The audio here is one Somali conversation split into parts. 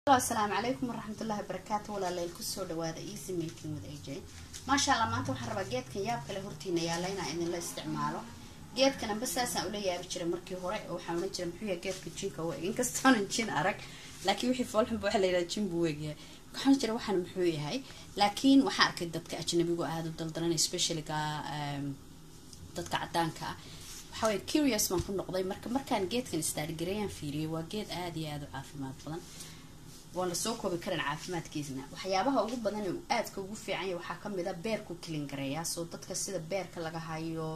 asalaamu calaykum waraxmatullahi wabarakaatu walaaleel kusoo dhawaada easy making with aj maasha allah maanta waxaan rabaa geedkan yaab kale hortiina yaalla inaan idinla isticmaalo geedkan amba saasaan ula yaabi jiray markii hore oo waxaan ohan jiray muxuu yahay geedka jinka u eg inkastoonan jin arag laakiin wixii foolxunba waxaa la yidhaha jin buu egyahay waxaan jira waxaan muxuu yahay laakiin waxaan arkay dadka ajnabigu aada u daldaran especiallyga dadka cadaanka ah waxaa waye curious baan ku noqday marka markaan geedkan istaargareeyaan fiiriyay waa geed aada iyo aada u caafimaad badan waan lasoo koobi karan caafimaadkiisna waxyaabaha ugu badan ee aadka ugu fiicanya waxaa kamid a beerku kilingareeyaa soo dadka sida beerka laga hayo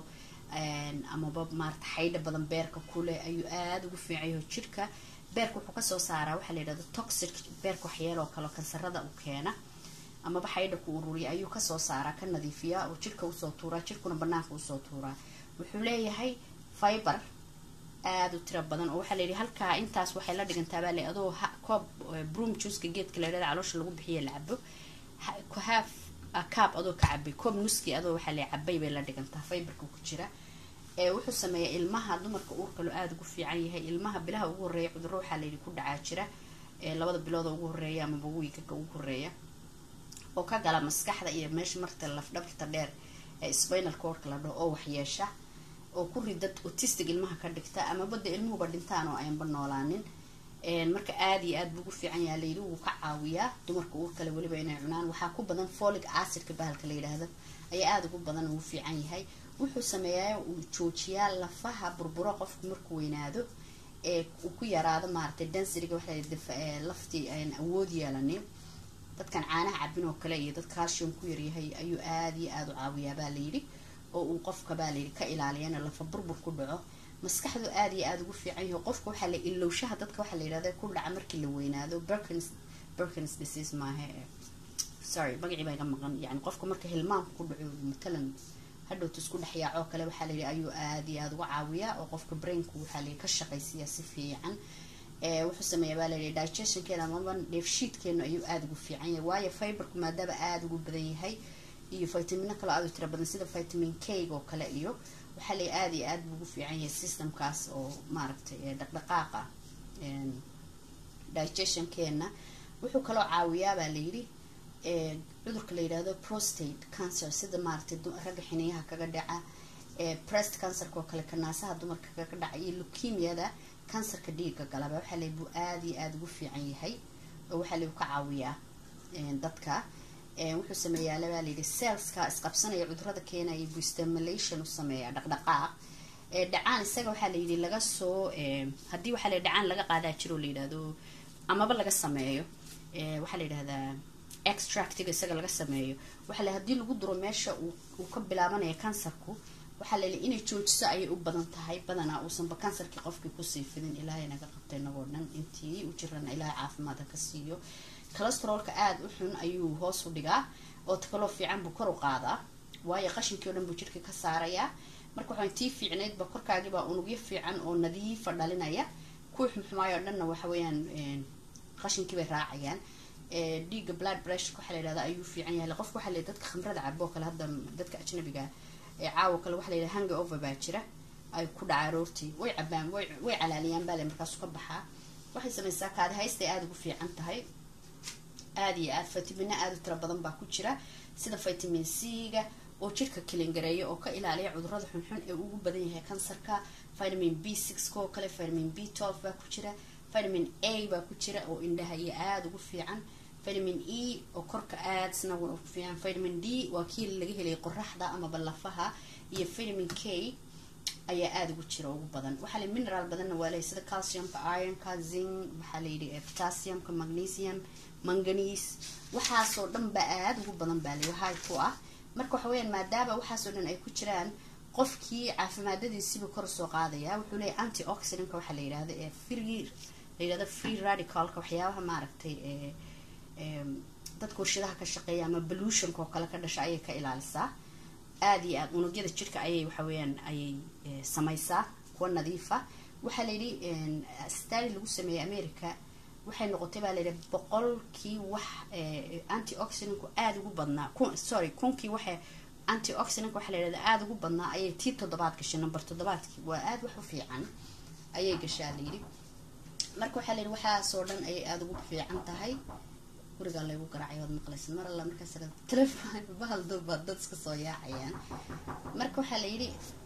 amaba maarata xaydha badan beerka kuleh ayuu aada ugu fiicanyaho jirka beerka wuxuu kasoo saaraa waxaa la yidhahda toxic beerka waxyeeloo kale kansarada u keena amaba xaydha ku ururiya ayuu kasoo saaraa ka nadiifiyaa oo jirka usoo tuuraa jirkuna banaanka usoo tuuraa wuxuu leeyahay fiber aada u tiro badan oo waxaa la yidhi halkaa intaas waxay la dhigantaabaa le adoo koob broom juiceka geedka la yidhahda caloosha lagu bixiya la cabo haaf kaab adoo ka cabay koob nuski adoo waxaa la cabay bay la dhigantaa fiberka ku jira wuxuu sameeyaa ilmaha dumarka uurkalo aada ugu fiican yahay ilmaha bilaha ugu horeeya cudurro waxaa layidhi ku dhacaa jira labada bilooda ugu horeeya amaba wiigaga ugu horeeya oo ka gala maskaxda iyo meesha marta lafdhabarta dheer ee spinal cordka la dhaho oo waxyeesha oo ku ridad autistic ilmaha ka dhigta amaba de ilmuhuba dhintaan oo ayanba noolaanin marka aada iyo aada buu ugu fiican yaha layidhi wuu ka caawiyaa dumarka uur kale weliba inay cunaan waxaa ku badan folic acidka bahalka la yidhaahdo ayaa aada ugu badan ugu fiican yahay wuxuu sameeyaa uu joojiyaa lafaha burburo qofku markuu weynaado ee uu ku yaraado maaragtay dansiriga waxaa laftii aan awood yeelanin dadkan caanaha cabin oo kale iyo dad calcium ku yaryahay ayuu aada iyo aada u caawiyaa baa layidhi oo uu qofka baa layidhi ka ilaaliyana lafa burbur ku dhaco maskaxdu aada iyo aada ugu fiican yaho qofka waxaa la ilowshaha dadka waxaa la yidhahda ku dhaca markii la weynaado berkins berkins disease maaha sorry magacii baa iga maqan yani qofka marka hilmaamka ku dhaco matalan hadhowta isku dhexyaacoo kale waxaa layidhi ayuu aada iyo aada uga caawiyaa oo qofka brainku waxaa layidhi ka shaqaysiiya si fiican wuxuu sameeya baa layidhi digestionkeena amaba dheefshiidkeenu ayuu aada ugu fiican yahay waayo fiberku maadaaba aada ugu badan yahay iyo vitamino kaloo aada u tira badan sida vitamin k oo kale iyo waxaa lay aada iyo aada buu ugu fiican yahay systemkaas oo maaragtay dhaqdhaqaaqa digestionkeena wuxuu kaloo caawiyaa baa layidhi cudurka la yidhaahdo prostate cancer sida maaragtay ragga xiniyaha kaga dhaca breast cancerka oo kale kanaasaha dumarka kaga dhaca iyo leukemiada kansarka dhiiga galaba waxaa lay buu aada iyo aada ugu fiican yahay oo waxaa lay ka caawiyaa dadka wuxuu sameeyaa labaa layidhi selska isqabsanaya cudurada keenaya buu stimulation u sameeyaa dhaqdhaqaaq dhacaan isaga waxaa layidhi laga soo haddii waxaa la dhacaan laga qaadaa jiro la yidhahdo amaba laga sameeyo waxaa la yidhahdaa extractiga isaga laga sameeyo waxaa la haddii lagu duro meesha uu ka bilaabanaya kansarku waxaa la yidhi inay joojiso ayay u badan tahay badanaa uusanba kansarkii qofkii kusii fidin ilaahay naga qabtay inagoo dhan intii u jirana ilaahay caafimaadka ka siiyo calestrolka aada u xun ayuu hoos u dhigaa oo takaloo fiican buu kor u qaadaa waayo qashinkii o dhan buu jirka ka saarayaa marka waxaan tii fiicnaydba korkaagiibaa unugyo fiican oo nadiifa dhalinaya kuwii xumxumaayo o dhanna waxa weeyaan qashinkii bay raacayaan dhiigga blood pressure waxaa la yidhahda ayuu fiican yahay qofka waxaa la dadka khamrada cabo kale hadda dadka ajnabiga ee caawa kale waxaa la yidhaha hanga over baa jira ay ku dhaca aroortii way cabaan way way calaaliyaan baa le markaasu ka baxaa waxay samaysaa kaadi haystay aada ugu fiican tahay aada iyo aada vitamino aada u tiro badan baa ku jira sida vitamin c-ga oo jirka kilingareeya oo ka ilaaliya cudurada xunxun ee ugu badan yahay kansarka vitamin b six oo kale vitamin b twelve baa ku jira vitamin a baa ku jira oo indhaha iyo aada ugu fiican vitamin e oo korka aada isna ugu fiican vitamin d waa kii laga helay qoraxda amaba lafaha iyo vitamin k ayaa aada ugu jira ugu badan waxaa la mineral badanna waa lehay sida calciumka ironka zing waxaa layidhi potassiumka magnesium manganiis waxaasoo dhan ba aada ugu badan baa lay hay ku ah marka waxa weyaan maadaama waxaasoo dhan ay ku jiraan qofkii caafimaadadiisiiba kor soo qaadaya wuxuu leeyahy anti oxidantka waxaa la yidhahda ee free la yidhahda free radicalka waxyaabaha maaragtay dadka warshadaha ka shaqeeya ama pollutionka oo kale ka dhasha ayay ka ilaalisaa aada iyo aada unugyada jirka ayay waxa weeyaan ayay samaysaa kuwa nadiifa waxaa layidhi stali lagu sameeyey america waxay noqotay baa layidhi boqolkii wax anti oxidantku aada ugu badnaa sorry kunkii waxa anti oxidantk waxaa la yidhahda aada ugu badnaa ayay tii toddobaad gashay number toddobaadkii waa aada wax u fiican ayay gashaa layidhi marka waxaa la yidhi waxaasoo dhan ayay aada ugu fiican tahay gurigaa laygu garaacay waad maqlaysa mar alla markaas telefon bahal dulba dad iska soo yaacayaan marka waxaa la yidhi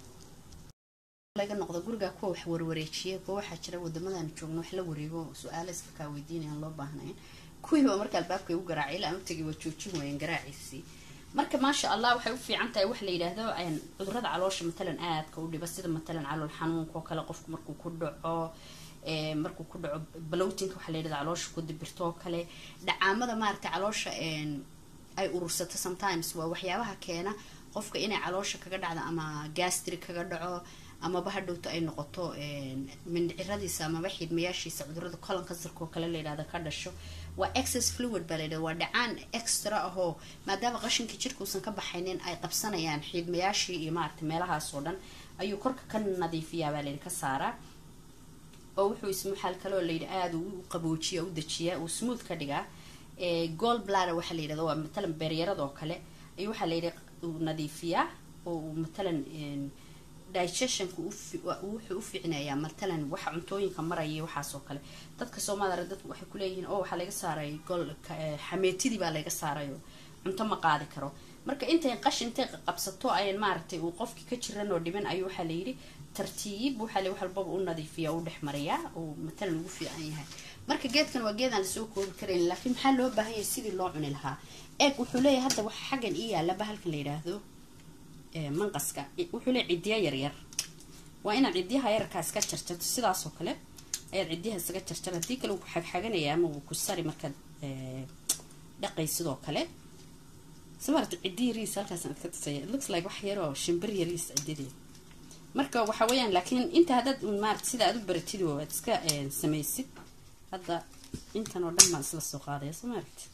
laga noqdo gurigaa kuwa wax warwareejiya kuwa waxaa jira wadamadan joogno wax la wareego su-aalo iska kaa weydiinayaan loo baahnayn kuwiiba marka albaabka igu garaacay ilaa utagi waa joojin waayeen garaaciisii marka maasha allah waxay u fiican tahay wax la yidhaahdo cudurada caloosha matalan aadka u dhiba sida matalan calool xanuunka oo kale qofku markuu ku dhaco markuu ku dhaco balowtinka waxaa la yidhahda caloosha ku dibirto oo kale dhacaamada maaragta caloosha ay urursato sometimes waa waxyaabaha keena qofka inay caloosha kaga dhacdo ama gastri kaga dhaco amaba hadhowto ay noqoto mindhiciradiisa amaba xiidmayaashiisa cudurada colon kansarka oo kale layidhahda ka dhasho waa excess fluid baa layidhahda waa dhacaan extra ahoo maadaama qashinka jirka uusan ka baxaynin ay qabsanayaan xiidmayaashii iyo maaragta meelahaas oo dhan ayuu korka ka nadiifiyaa baa layidhi ka saaraa oo wuxuu ismuxaal kaloo layidhi aada u qaboojiya u dajiyaa uu smooth ka dhigaa gold bladder waxaa la yidhahda waa matalan beeryarada oo kale ayuu waxaa layidhi uu nadiifiyaa oo uu matalan digestionka wuxuu u fiicnayaa matalan waxa cuntooyinka maraya waxaas oo kale dadka soomaalida dadku waxay kuleeyihiin oo waxaa laga saaray gol xameetidii baa laga saarayo cunto ma qaadi karo marka intay qashin intay qabsato ayan maaragtay uu qofkii ka jiran oo dhiman ayuu waxaa layidhi tartiib waxaa la wax walbaba u nadiifiya u dhex mariyaa uu matalan ugu fiican yahay marka geedkan waa geedaan lasoo koobi karayn laakiin maxaa loo baahan yahay sidii loo cuni lahaa eeg wuxuu leeyahay hadda waxa xaggan ii yaalla bahalkan la yidhaahdo manqaska wuxuu leeyahy ciddiya yaryar waa inaad ciddiyaha yararkaa iska jarjarto sidaasoo kale ayaad ciddiyaha isaga jarjar haddii kale wuu ku xagxaganaya ama wuu ku sari markaad dhaqay sidoo kale samarta ciddi yariis halkaas aad ka tusaya it looks like wax yaroo shimbir yariis ciddideed marka waxa weeyaan laakiin inta haddaad maarata sida aad u baratid oo aad iska samaysid hadda intan oo dhan baan isla soo qaadaya soo maaragti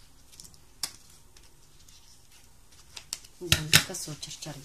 kasoo jarjaray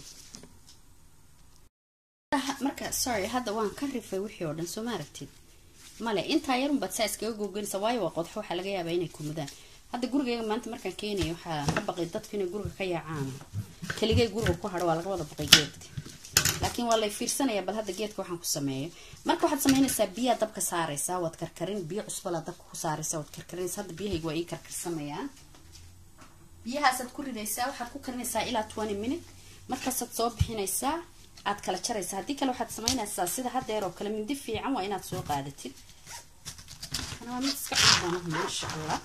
marka sorry hadda waan ka rifay wixii oo dhan soo maaragtid male intaa yarunbaad saa iskaga googanaysa waayo waa qodxo waxaa laga yaabaa inay kumudaan hadda gurigeyga maanta markaan keenayo waxaa ka baqay dadku inay guriga ka yaacaan keligay guriga ku hadho waa laga wada baqay geedka laakiin waa lay fiirsanayaa bal hadda geedka waxaan ku sameeyo marka waxaad samaynaysaa biyaa dabka saaraysaa waad karkarin biyo cusbalaa dabka ku saaraysaa waad karkarinaysaa hadda biyahayga waa ii karkarsamayaan biyahaasaad ku ridaysaa waxaad ku karinaysaa ilaa twenty minute markaasaad soo bixinaysaa aad kala jaraysaa haddii kale waxaad samaynaysaa sida haddeer oo kale mindi fiican waa inaad soo qaadatid kana waa mid iska cunbana maasha allah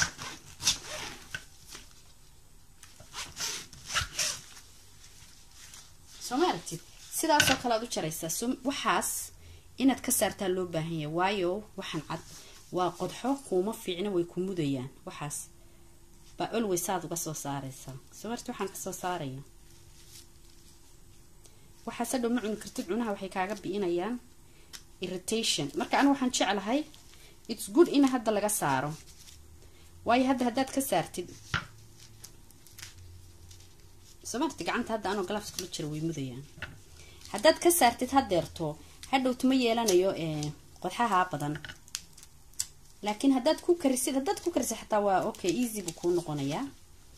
soo ma aragtid sidaasoo kale aad u jaraysaa so waxaas inaad ka saartaa loo baahan yahay waayo waxaan cad waa qodxo kuuma fiicna way ku mudayaan waxaas baa olways aad uga soo saaraysaa soo marti waxaan kasoo saaraya waxaas hadhow ma cuni kartid cunaha waxay kaaga bi'inayaan irritation marka anigu waxaan jeclahay its good in hadda laga saaro waayo hadda haddaad ka saartid soo marti gacanta hadda anoo galafs kula jira way mudayaan haddaad ka saartid haddeerto hadhowta ma yeelanayo qodxaha badan laakiin haddaad ku karisid haddaad ku karisid xataa waa okay easy buu kuu noqonayaa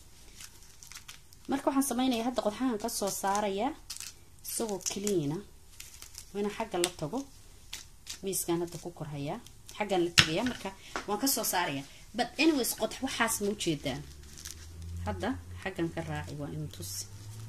marka waxaan sameynaya hadda qodxahan kasoo saaraya isagoo cleana waa inaan xagga la tago miiskan hadda ku korhayaa xaggan la tagayaa marka waan kasoo saaraya but anyways qodx waxaas ma ujeedaan hadda xaggan ka raaci waa inu tusi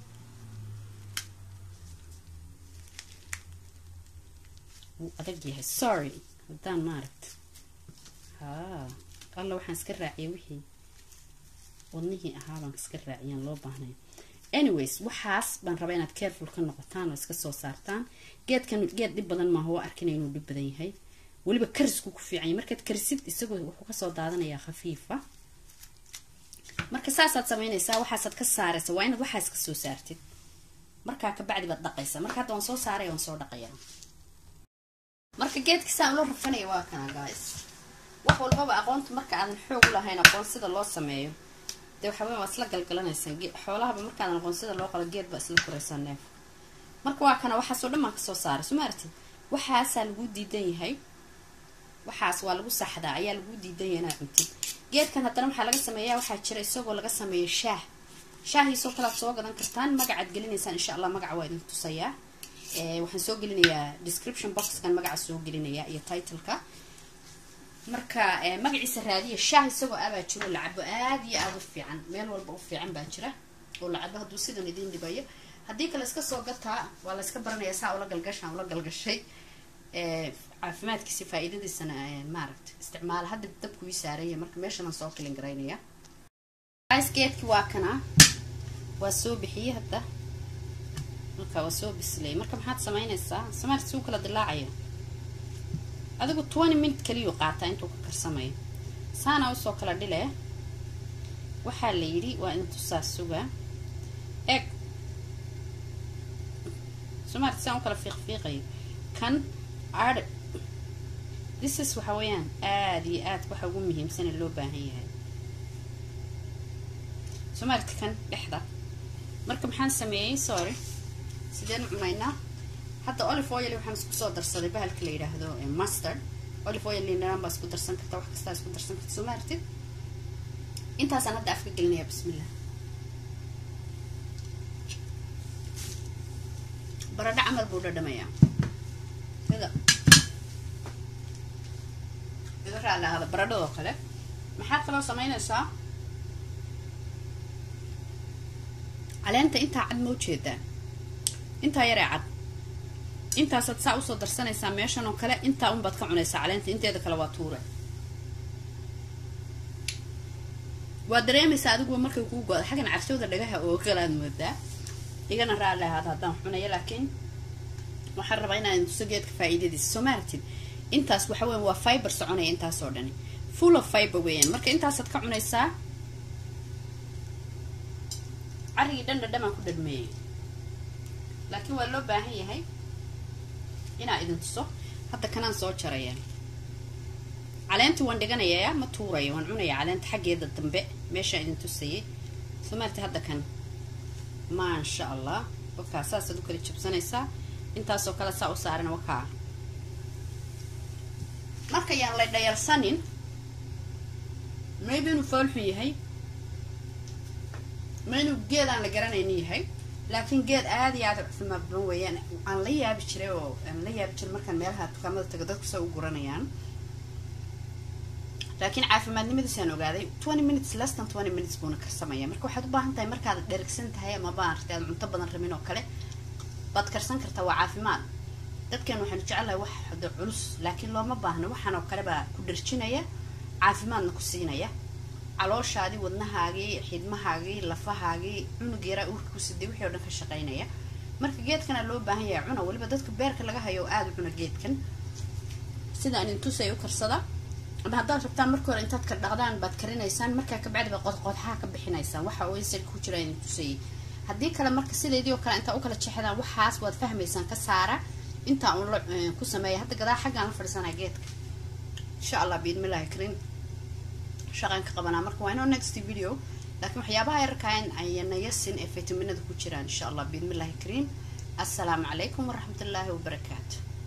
wuu adag yahay sorry haddaan maaragta haa alla waxaan iska raaciyay wixii wadnihii ahaabaan iska raaciyaan loo baahnay anyways waxaas baan rabaa inaad careful ka noqotaan oo iska soo saartaan geedkan geed dhib badan maaha waa arkina inuu dhib badan yahay weliba karisku ku fiicanya markaad karisid isagoo wuxuu kasoo daadanayaa khafiifa marka saasaad samaynaysaa waxaasaad ka saaraysa waa inaad waxaas kasoo saartid markaa kabacdi baad dhaqaysaa marka hadda waan soo saaraya waan soo dhaqayaa marka geedka saa ula rafanaya waa kana guys wax walbaba aqoonta marka aadan xoog u lahayn aqoon sida loo sameeyo dee waxa weya waa isla galgalanaysaan xoolahaba markaadan aqoon sida loo qalo geed baa isla koraysaa neef marka waa kana waxaasoo dhan baan kasoo saaray soo ma artid waxaasaa lagu diidan yahay waxaas waa lagu saxdaa ayaa lagu diidan yahay inaad cuntid geedkan haddana waxaa laga sameeyaa waxaa jira isagoo laga sameeyo shaah shaahiisoo kale aad soo gadan kartaan magacaad gelinaysaan insha allah magaca waa idin tusayaa waxaan soo gelinayaa description boxkan magaca soo gelinayaa iyo titleka marka magaciisa raadiya shaah isagoo abaa jiro la cabo aada iyo aada u fiican meel walba u fiican baa jira oo la cabo hadduu sidan idiin dhibayo haddii kale iska soo gataa waa la iska baranaya saa ula galgashaan ula galgashay caafimaadkiisi faa-iidadiisana maaragta isticmaala hadda dabku ii saaranya marka meeshanaan soo kilin garaynaya geedki waa kana waa soo bixiyey hadda marka waa soo bislay marka maxaad samaynaysaa samaarta suu kala dilaacayo adigu twenty minute kaliyuu qaataa intuu ka karsamayo saana usoo kala dhile waxaa la yidhi waa intusaa suga eeg somaarta saan u kala fiiqfiiqayo kan adh thisis waxa weeyaan aada iyo aad waxa ugu muhiimsane loo baahan yahay somaarta kan dhexda marka maxaan sameeyey sorry sideen cunaynaa hadda olive oil waxaan isku soo darsaday bahalka la yidhaahdo mustard olive oil lindhanaan baa isku darsan karta wax kastaa isku darsan karta soo maartid intaasaan hadda afka gelinaya bismillah baradho camal buu dhadhamayaa sida iga raali ahada baradhadoo kale maxaad kaloo samaynaysaa caleenta intaa cad ma ujeedaa intaa yaree cad intaasaad saa usoo darsanaysaa meeshan oo kale intaa unbaad ka cunaysaa caleenta inteeda kale waa tuure waa dareemaysaa adiguba markay kuu go-da xaggan cabsowda dhagaha oo kalaad moodaa igana raali ahaada haddaan xunayo laakiin waxaan rabaa inaan tuso geedka faa-iidadiisa soo maaratid intaas waxa weyan waa fiber soconaya intaasoo dhani full of fiber weeyaan marka intaasaad ka cunaysaa carrigii dhan dhadhamaan ku dhadhmeeyey laakiin waa loo baahan yahay inaa idin tuso hadda kanaan soo jaraya caleentii waan dhiganayaa ma tuurayo waan cunaya caleenta xaggeeda dambe meeshaan idin tusayay soo maarti hadda kan maasha allah wakaa saasaad u kala jabsanaysaa intaasoo kale saa u saaran wakaa marka yaan la dhayalsanin maybe inuu foolxun yahay ma inuu geed aan la garanaynin yahay laakiin geed aada iyo aada caafimaad badan weeyaan aan la yaabi jiray oo aan la yaabi jiray markaan meelaha dukaamada tago dadku sa u guranayaan laakiin caafimaadnimadiisaan ogaaday twenty minutes less than twenty minutes buuna karsamaya marka waxaad u baahan tahay markaad dherigsan tahay ama baartay aad cunto badan rabin oo kale baad karsan kartaa waa caafimaad dadkan waxaanu jecelahay wax hada culus laakiin looma baahno waxaan oo kale baa ku dharjinaya caafimaadna ku siinaya calooshaadii wadnahaagii xidmahaagii lafahaagii cunug yaraa uurka ku siday wixii o dhan ka shaqaynaya marka geedkana loo baahan yahay cuna weliba dadka beerka laga hayo oo aada u cuna geedkan sidaan intusay u karsada ama haddaad rabtaan marka hore intaad ka dhaqdaan baad karinaysaan markaa kabacdi baad qodqodxaha ka bixinaysaan waxa oo insal ku jira idin tusayay haddii kale marka sideedii oo kale intaa u kala jexdaan waxaas waad fahmaysaan ka saara intaa uun la ku sameeya hadda gadaa xaggaan la fadhiisanaa geedka insha allah biidmillahi karin shaqaan ka qabanaa marka waa inoo next video laakiin waxyaabaha yarkaan ayana yasin ee fitaminada ku jiraan insha allah biidmillahi kariim assalaamu calaykum waraxmatullaahi wabarakaatu